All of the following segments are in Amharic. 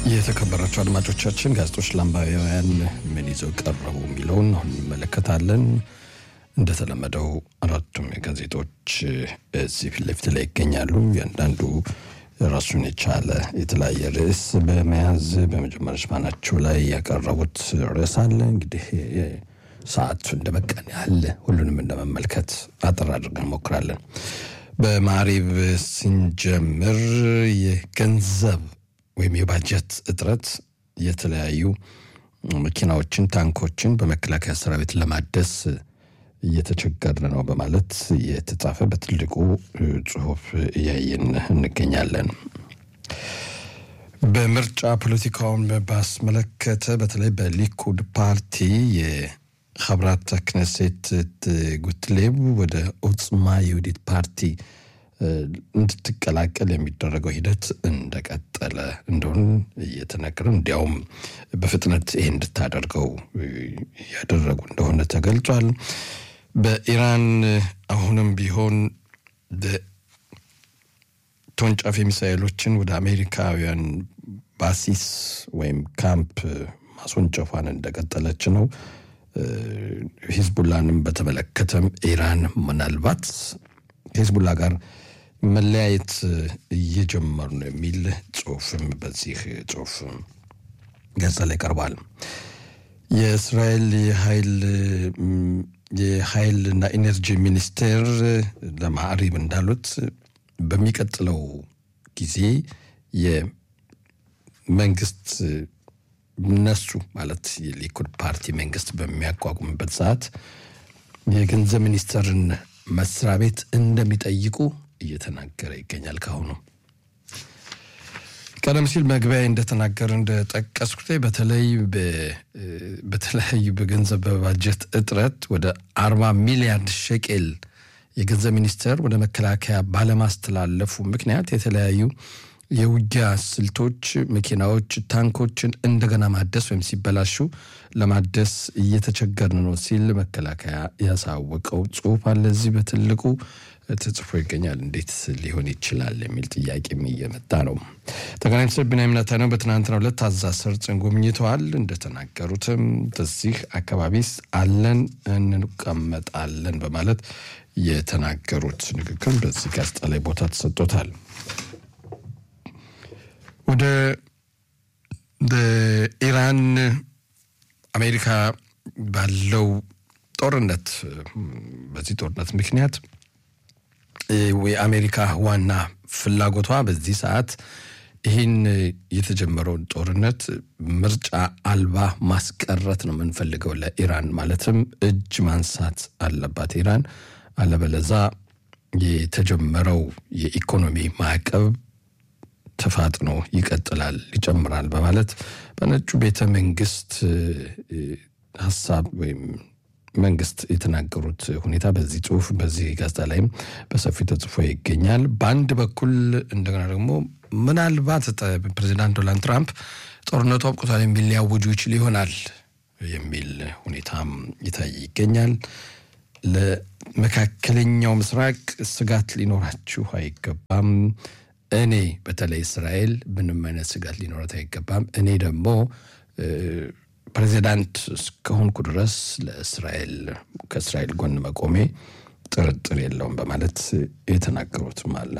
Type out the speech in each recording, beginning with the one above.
የተከበራቸው አድማጮቻችን ጋዜጦች ለአንባቢያን ምን ይዘው ቀረቡ የሚለውን አሁን እንመለከታለን። እንደተለመደው አራቱም ጋዜጦች እዚህ ፊት ለፊት ላይ ይገኛሉ። እያንዳንዱ ራሱን የቻለ የተለያየ ርዕስ በመያዝ በመጀመሪያ ሽፋናቸው ላይ ያቀረቡት ርዕስ አለ። እንግዲህ ሰዓቱ እንደበቃን ያህል ሁሉንም እንደመመልከት አጠር አድርገን እንሞክራለን። በማሪብ ስንጀምር የገንዘብ ወይም የባጀት እጥረት የተለያዩ መኪናዎችን፣ ታንኮችን በመከላከያ ሰራዊት ለማደስ እየተቸገርን ነው በማለት የተጻፈ በትልቁ ጽሁፍ እያየን እንገኛለን። በምርጫ ፖለቲካውን ባስመለከተ በተለይ በሊኩድ ፓርቲ የኸብራት ክነሴት ጉትሌብ ወደ ኦጽማ የውዲት ፓርቲ እንድትቀላቀል የሚደረገው ሂደት እንደቀጠለ እንደሆን እየተነገረ እንዲያውም በፍጥነት ይሄ እንድታደርገው ያደረጉ እንደሆነ ተገልጿል። በኢራን አሁንም ቢሆን ተወንጫፊ ሚሳኤሎችን ወደ አሜሪካውያን ባሲስ ወይም ካምፕ ማስወንጨፏን እንደቀጠለች ነው። ሂዝቡላንም በተመለከተም ኢራን ምናልባት ከሂዝቡላ ጋር መለያየት እየጀመሩ ነው የሚል ጽሁፍም በዚህ ጽሁፍ ገጽ ላይ ቀርቧል። የእስራኤል የኃይል የኃይልና ኢነርጂ ሚኒስቴር ለማዕሪብ እንዳሉት በሚቀጥለው ጊዜ የመንግስት እነሱ ማለት የሊኩድ ፓርቲ መንግስት በሚያቋቁምበት ሰዓት የገንዘብ ሚኒስቴርን መስሪያ ቤት እንደሚጠይቁ እየተናገረ ይገኛል። ካሁኑ ቀደም ሲል መግቢያ እንደተናገረ እንደጠቀስኩት በተለይ በተለያዩ በገንዘብ በባጀት እጥረት ወደ አርባ ሚሊያርድ ሸቄል የገንዘብ ሚኒስቴር ወደ መከላከያ ባለማስተላለፉ ምክንያት የተለያዩ የውጊያ ስልቶች፣ መኪናዎች፣ ታንኮችን እንደገና ማደስ ወይም ሲበላሹ ለማደስ እየተቸገርን ነው ሲል መከላከያ ያሳወቀው ጽሁፍ አለ። እዚህ በትልቁ ተጽፎ ይገኛል። እንዴት ሊሆን ይችላል የሚል ጥያቄም እየመጣ ነው። ጠቅላይ ሚኒስትር ቢንያሚን ኔታንያሁ በትናንትናው ዕለት ታዛዝ ሰርጽን ጎብኝተዋል። እንደተናገሩትም በዚህ አካባቢስ አለን እንቀመጣለን በማለት የተናገሩት ንግግር በዚህ ጋዜጣ ላይ ቦታ ተሰጥቶታል። ወደ በኢራን አሜሪካ ባለው ጦርነት በዚህ ጦርነት ምክንያት የአሜሪካ ዋና ፍላጎቷ በዚህ ሰዓት ይህን የተጀመረውን ጦርነት ምርጫ አልባ ማስቀረት ነው የምንፈልገው ለኢራን ማለትም እጅ ማንሳት አለባት ኢራን አለበለዛ የተጀመረው የኢኮኖሚ ማዕቀብ ተፋጥኖ ይቀጥላል፣ ይጨምራል በማለት በነጩ ቤተ መንግስት ሀሳብ ወይም መንግስት የተናገሩት ሁኔታ በዚህ ጽሁፍ በዚህ ጋዜጣ ላይም በሰፊው ተጽፎ ይገኛል። በአንድ በኩል እንደገና ደግሞ ምናልባት ፕሬዚዳንት ዶናልድ ትራምፕ ጦርነቱ አብቅቷል የሚል ሊያውጁ ይችል ይሆናል የሚል ሁኔታም ይታይ ይገኛል። ለመካከለኛው ምስራቅ ስጋት ሊኖራችሁ አይገባም። እኔ በተለይ እስራኤል ምንም አይነት ስጋት ሊኖረት አይገባም። እኔ ደግሞ ፕሬዚዳንት እስከሆንኩ ድረስ ለእስራኤል ከእስራኤል ጎን መቆሜ ጥርጥር የለውም በማለት የተናገሩትም አለ።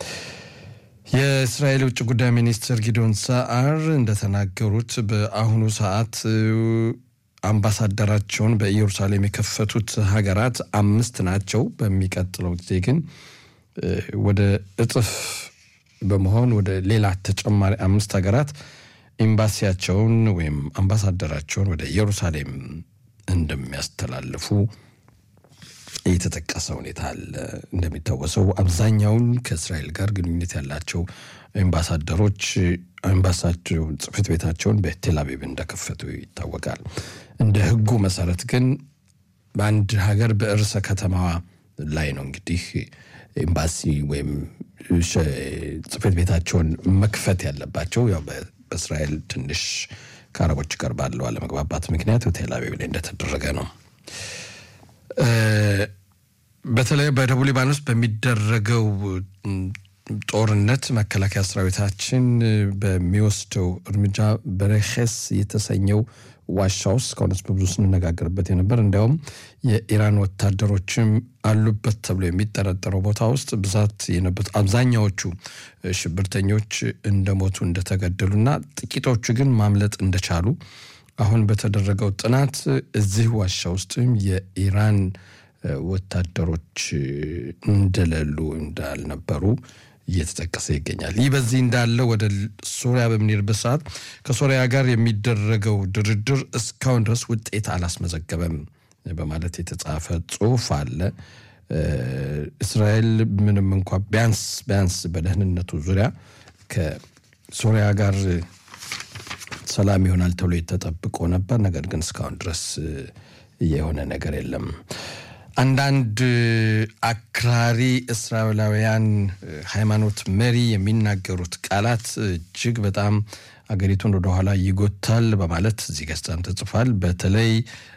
የእስራኤል ውጭ ጉዳይ ሚኒስትር ጊዶን ሰዓር እንደተናገሩት በአሁኑ ሰዓት አምባሳደራቸውን በኢየሩሳሌም የከፈቱት ሀገራት አምስት ናቸው። በሚቀጥለው ጊዜ ግን ወደ እጥፍ በመሆን ወደ ሌላ ተጨማሪ አምስት ሀገራት ኤምባሲያቸውን ወይም አምባሳደራቸውን ወደ ኢየሩሳሌም እንደሚያስተላልፉ የተጠቀሰ ሁኔታ አለ። እንደሚታወሰው አብዛኛውን ከእስራኤል ጋር ግንኙነት ያላቸው ኤምባሳደሮች ኤምባሳቸው ጽሕፈት ቤታቸውን በቴል አቪቭ እንደከፈቱ ይታወቃል። እንደ ሕጉ መሰረት ግን በአንድ ሀገር በርዕሰ ከተማዋ ላይ ነው እንግዲህ ኤምባሲ ወይም ጽሕፈት ቤታቸውን መክፈት ያለባቸው ያው በእስራኤል ትንሽ ከአረቦች ጋር ባለው አለመግባባት ምክንያት ቴል አቪቭ ላይ እንደተደረገ ነው። በተለይ በደቡብ ሊባኖስ በሚደረገው ጦርነት መከላከያ ሰራዊታችን በሚወስደው እርምጃ በረኸስ የተሰኘው ዋሻ ውስጥ እስካሁንስ በብዙ ስንነጋገርበት የነበር እንዲያውም የኢራን ወታደሮችም አሉበት ተብሎ የሚጠረጠረው ቦታ ውስጥ ብዛት የነበሩት አብዛኛዎቹ ሽብርተኞች እንደሞቱ እንደተገደሉና ጥቂቶቹ ግን ማምለጥ እንደቻሉ አሁን በተደረገው ጥናት እዚህ ዋሻ ውስጥም የኢራን ወታደሮች እንደሌሉ እንዳልነበሩ እየተጠቀሰ ይገኛል። ይህ በዚህ እንዳለ ወደ ሶሪያ በምንሄድበት ሰዓት ከሶሪያ ጋር የሚደረገው ድርድር እስካሁን ድረስ ውጤት አላስመዘገበም በማለት የተጻፈ ጽሑፍ አለ። እስራኤል ምንም እንኳ ቢያንስ ቢያንስ በደህንነቱ ዙሪያ ከሶሪያ ጋር ሰላም ይሆናል ተብሎ የተጠብቆ ነበር። ነገር ግን እስካሁን ድረስ የሆነ ነገር የለም። አንዳንድ አክራሪ እስራኤላውያን ሃይማኖት መሪ የሚናገሩት ቃላት እጅግ በጣም አገሪቱን ወደኋላ ይጎታል በማለት እዚህ ገጽታም ተጽፏል። በተለይ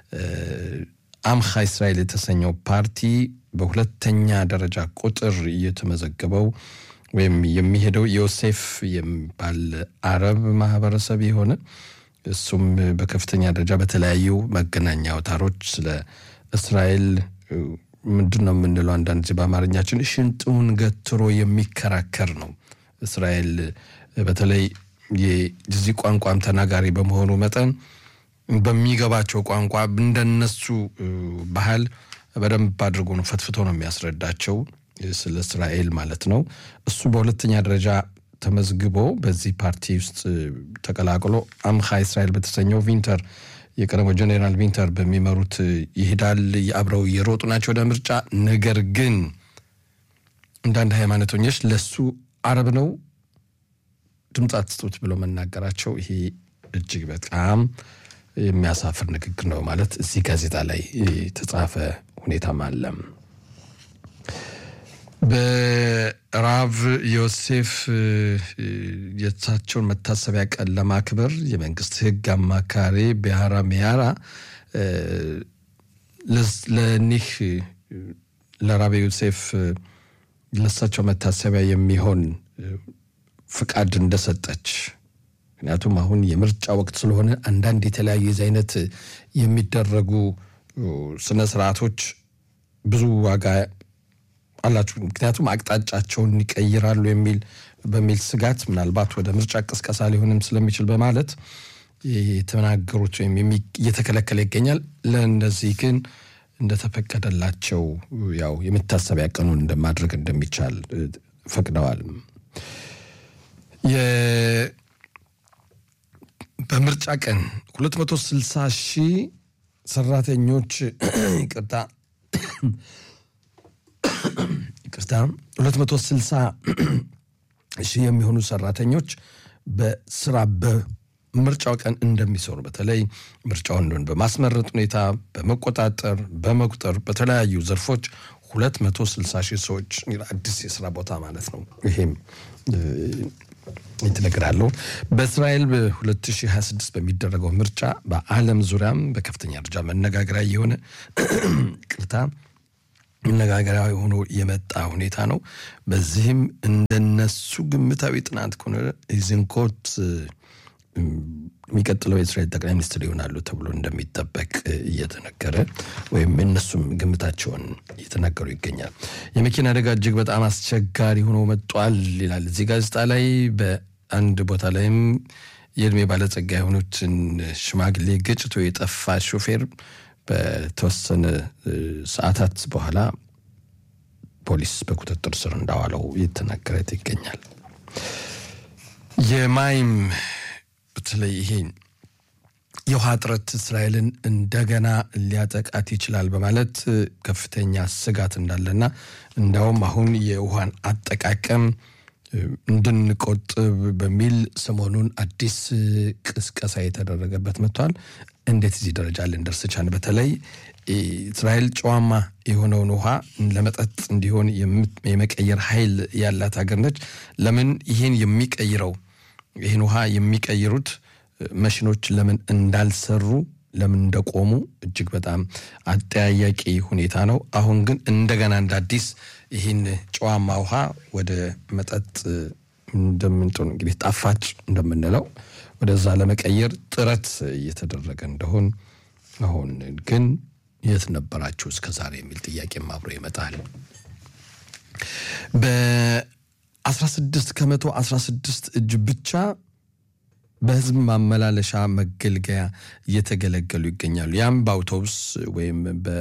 አምሃ እስራኤል የተሰኘው ፓርቲ በሁለተኛ ደረጃ ቁጥር እየተመዘገበው ወይም የሚሄደው ዮሴፍ የሚባል አረብ ማህበረሰብ የሆነ እሱም በከፍተኛ ደረጃ በተለያዩ መገናኛ አውታሮች ስለ እስራኤል ምንድን ነው የምንለው አንዳንድ ጊዜ በአማርኛችን ሽንጡን ገትሮ የሚከራከር ነው። እስራኤል በተለይ የዚህ ቋንቋም ተናጋሪ በመሆኑ መጠን በሚገባቸው ቋንቋ እንደነሱ ባህል በደንብ አድርጎ ነው ፈትፍቶ ነው የሚያስረዳቸው ስለ እስራኤል ማለት ነው። እሱ በሁለተኛ ደረጃ ተመዝግቦ በዚህ ፓርቲ ውስጥ ተቀላቅሎ አምሃ እስራኤል በተሰኘው ቪንተር የቀድሞ ጀኔራል ቪንተር በሚመሩት ይሄዳል። አብረው እየሮጡ ናቸው ወደ ምርጫ። ነገር ግን አንዳንድ ሃይማኖተኞች ለሱ አረብ ነው ድምፅ አትስጡት ብለው መናገራቸው ይሄ እጅግ በጣም የሚያሳፍር ንግግር ነው ማለት እዚህ ጋዜጣ ላይ የተጻፈ ሁኔታም አለም። በራቭ ዮሴፍ የእሳቸውን መታሰቢያ ቀን ለማክበር የመንግስት ሕግ አማካሪ ቢያራ ሚያራ ለኒህ ለራብ ዮሴፍ ለእሳቸው መታሰቢያ የሚሆን ፍቃድ እንደሰጠች ምክንያቱም አሁን የምርጫ ወቅት ስለሆነ አንዳንድ የተለያዩ የዚህ አይነት የሚደረጉ ስነ ስርዓቶች ብዙ ዋጋ አላችሁ። ምክንያቱም አቅጣጫቸውን ይቀይራሉ የሚል በሚል ስጋት ምናልባት ወደ ምርጫ ቅስቀሳ ሊሆንም ስለሚችል በማለት የተናገሩት ወይም እየተከለከለ ይገኛል። ለእነዚህ ግን እንደተፈቀደላቸው ያው የመታሰቢያ ቀኑን እንደማድረግ እንደሚቻል ፈቅደዋል። በምርጫ ቀን 260 ሺህ ሰራተኞች ይቅርታ ይቅርታ 260 ሺህ የሚሆኑ ሰራተኞች በስራ በምርጫው ቀን እንደሚሰሩ በተለይ ምርጫውን በማስመረጥ ሁኔታ በመቆጣጠር በመቁጠር በተለያዩ ዘርፎች 260 ሺህ ሰዎች አዲስ የስራ ቦታ ማለት ነው። ይሄም ይትነግራለሁ በእስራኤል በ2026 በሚደረገው ምርጫ በዓለም ዙሪያም በከፍተኛ ደረጃ መነጋገሪያ የሆነ ቅርታ መነጋገሪያ ሆኖ የመጣ ሁኔታ ነው። በዚህም እንደነሱ ግምታዊ ጥናት ከሆነ ኢዝንኮት የሚቀጥለው የእስራኤል ጠቅላይ ሚኒስትር ይሆናሉ ተብሎ እንደሚጠበቅ እየተነገረ ወይም እነሱም ግምታቸውን እየተናገሩ ይገኛል። የመኪና አደጋ እጅግ በጣም አስቸጋሪ ሆኖ መጧል ይላል እዚህ ጋዜጣ ላይ። በአንድ ቦታ ላይም የእድሜ ባለጸጋ የሆኑትን ሽማግሌ ገጭቶ የጠፋ ሾፌር በተወሰነ ሰዓታት በኋላ ፖሊስ በቁጥጥር ስር እንዳዋለው እየተናገረ ይገኛል። የማይም በተለይ ይሄ የውሃ እጥረት እስራኤልን እንደገና ሊያጠቃት ይችላል በማለት ከፍተኛ ስጋት እንዳለና እንዲያውም አሁን የውሃን አጠቃቀም እንድንቆጥብ በሚል ሰሞኑን አዲስ ቅስቀሳ የተደረገበት መጥቷል። እንዴት እዚህ ደረጃ ልንደርስ ቻልን? በተለይ እስራኤል ጨዋማ የሆነውን ውሃ ለመጠጥ እንዲሆን የመቀየር ኃይል ያላት ሀገር ነች። ለምን ይህን የሚቀይረው ይህን ውሃ የሚቀይሩት መሽኖች ለምን እንዳልሰሩ ለምን እንደቆሙ እጅግ በጣም አጠያያቂ ሁኔታ ነው። አሁን ግን እንደገና እንደ አዲስ ይህን ጨዋማ ውሃ ወደ መጠጥ እንደምንጥን እንግዲህ ጣፋጭ እንደምንለው ወደዛ ለመቀየር ጥረት እየተደረገ እንደሆን አሁን ግን የት ነበራችሁ እስከ ዛሬ የሚል ጥያቄም አብሮ ይመጣል። በ16 ከመቶ 16 እጅ ብቻ በህዝብ ማመላለሻ መገልገያ እየተገለገሉ ይገኛሉ። ያም በአውቶቡስ ወይም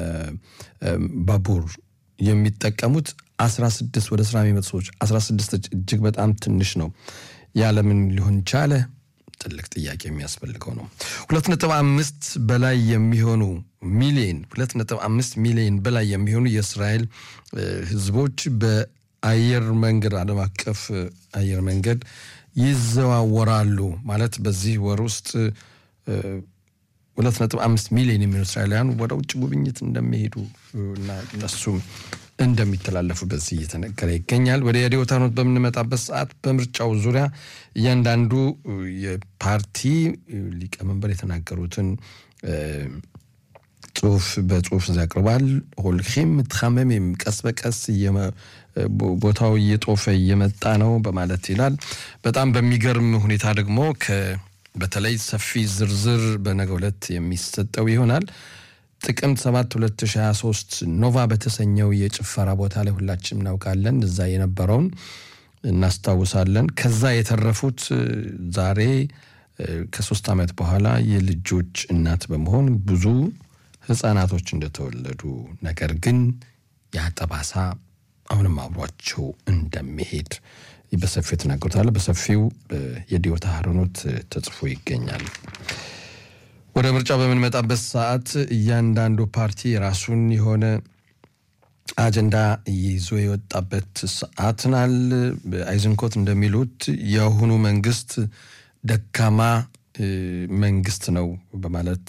በባቡር የሚጠቀሙት 16 ወደ ስራ የሚመጡ ሰዎች 16 እጅ እጅግ በጣም ትንሽ ነው። ያለምን ሊሆን ቻለ? ትልቅ ጥያቄ የሚያስፈልገው ነው። ሁለት ነጥብ አምስት በላይ የሚሆኑ ሚሊዮን ሁለት ነጥብ አምስት ሚሊዮን በላይ የሚሆኑ የእስራኤል ህዝቦች በአየር መንገድ ዓለም አቀፍ አየር መንገድ ይዘዋወራሉ። ማለት በዚህ ወር ውስጥ ሁለት ነጥብ አምስት ሚሊዮን የሚሆኑ እስራኤላውያን ወደ ውጭ ጉብኝት እንደሚሄዱ እና እነሱም እንደሚተላለፉ በዚህ እየተነገረ ይገኛል። ወደ የዲዮታኖት በምንመጣበት ሰዓት በምርጫው ዙሪያ እያንዳንዱ የፓርቲ ሊቀመንበር የተናገሩትን ጽሁፍ በጽሁፍ ያቀርባል። ሆልኪም ትኻመሜም ቀስ በቀስ ቦታው እየጦፈ እየመጣ ነው በማለት ይላል። በጣም በሚገርም ሁኔታ ደግሞ በተለይ ሰፊ ዝርዝር በነገው ዕለት የሚሰጠው ይሆናል። ጥቅምት 7 2023 ኖቫ በተሰኘው የጭፈራ ቦታ ላይ ሁላችንም እናውቃለን። እዛ የነበረውን እናስታውሳለን። ከዛ የተረፉት ዛሬ ከሶስት ዓመት በኋላ የልጆች እናት በመሆን ብዙ ህፃናቶች እንደተወለዱ ነገር ግን ያ ጠባሳ አሁንም አብሯቸው እንደሚሄድ በሰፊው የተናገሩታል። በሰፊው የዲዮታ ሀረኖት ተጽፎ ይገኛል። ወደ ምርጫ በምንመጣበት ሰዓት እያንዳንዱ ፓርቲ የራሱን የሆነ አጀንዳ ይዞ የወጣበት ሰዓት ናል። አይዝንኮት እንደሚሉት የአሁኑ መንግስት ደካማ መንግስት ነው በማለት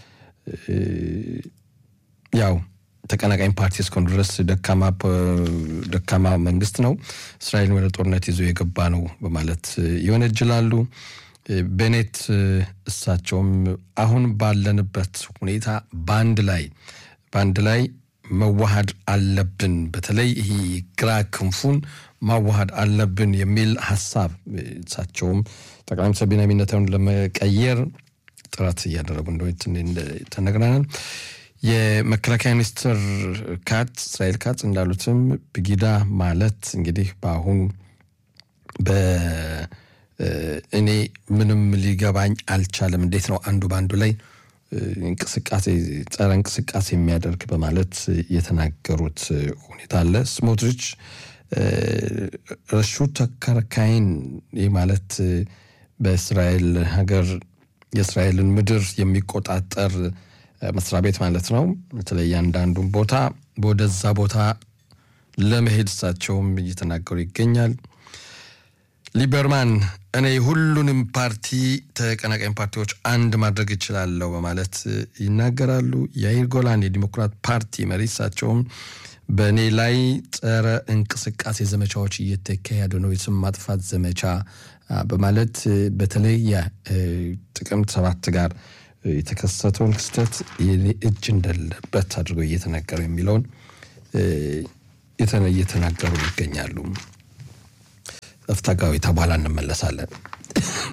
ያው ተቀናቃኝ ፓርቲ እስከሆኑ ድረስ ደካማ መንግስት ነው፣ እስራኤልን ወደ ጦርነት ይዞ የገባ ነው በማለት ይወነጅላሉ። ቤኔት እሳቸውም አሁን ባለንበት ሁኔታ በአንድ ላይ በአንድ ላይ መዋሃድ አለብን፣ በተለይ ይሄ ግራ ክንፉን ማዋሃድ አለብን የሚል ሀሳብ እሳቸውም ጠቅላይ ሚኒስትር ቢንያሚን ኔታንያሁን ለመቀየር ጥረት እያደረጉ እንደሆነ ተነግረናል። የመከላከያ ሚኒስትር ካትስ እስራኤል ካትስ እንዳሉትም ብጊዳ ማለት እንግዲህ በአሁኑ እኔ ምንም ሊገባኝ አልቻለም። እንዴት ነው አንዱ በአንዱ ላይ እንቅስቃሴ ጸረ እንቅስቃሴ የሚያደርግ በማለት የተናገሩት ሁኔታ አለ። ስሞትሪች ረሹ ተከርካይን ይህ ማለት በእስራኤል ሀገር የእስራኤልን ምድር የሚቆጣጠር መስሪያ ቤት ማለት ነው። በተለይ አንዳንዱን ቦታ ወደዛ ቦታ ለመሄድ እሳቸውም እየተናገሩ ይገኛል። ሊበርማን እኔ ሁሉንም ፓርቲ ተቀናቃኝ ፓርቲዎች አንድ ማድረግ እችላለሁ በማለት ይናገራሉ። የአይር ጎላን የዲሞክራት ፓርቲ መሪ እሳቸውም በእኔ ላይ ጸረ እንቅስቃሴ ዘመቻዎች እየተካሄዱ ነው፣ የስም ማጥፋት ዘመቻ በማለት በተለይ ጥቅምት ሰባት ጋር የተከሰተውን ክስተት እጅ እንደሌለበት አድርጎ እየተናገሩ የሚለውን እየተናገሩ ይገኛሉ። እፍታጋዊ ተባላ እንመለሳለን።